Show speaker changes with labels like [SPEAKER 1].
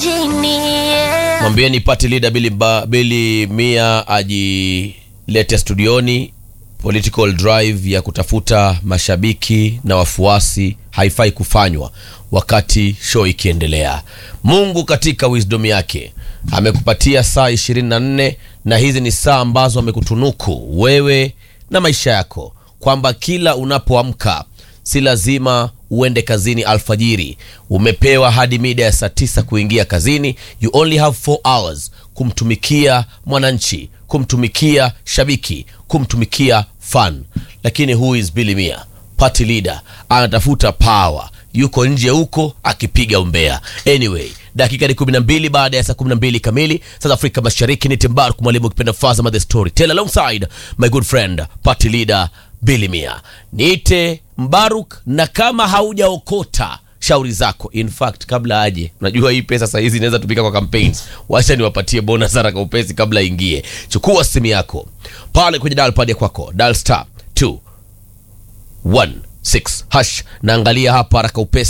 [SPEAKER 1] mwambieni party leader Billy, ba, Billy Mia ajilete studioni. Political drive ya kutafuta mashabiki na wafuasi haifai kufanywa wakati show ikiendelea. Mungu katika wisdom yake amekupatia saa 24 na hizi ni saa ambazo amekutunuku wewe na maisha yako, kwamba kila unapoamka si lazima uende kazini alfajiri. Umepewa hadi mida ya saa tisa kuingia kazini. You only have 4 hours kumtumikia mwananchi, kumtumikia shabiki, kumtumikia fan. Lakini who is Billy Mia? Party leader anatafuta power, yuko nje huko akipiga umbea. Anyway, dakika ni 12 baada ya saa 12 kamili South Afrika Mashariki. Ni Timbark mwalimu ukipenda Fazama the story tell alongside my good friend party leader Billy Mia. Niite Mbaruk, na kama haujaokota shauri zako. In fact, kabla aje, unajua hii pesa saa hizi inaweza tumika kwa campaigns. Wacha niwapatie bonus haraka upesi kabla ingie. Chukua simu yako pale kwenye dial pad ya kwako, dial star 216 hash, naangalia hapa haraka upesi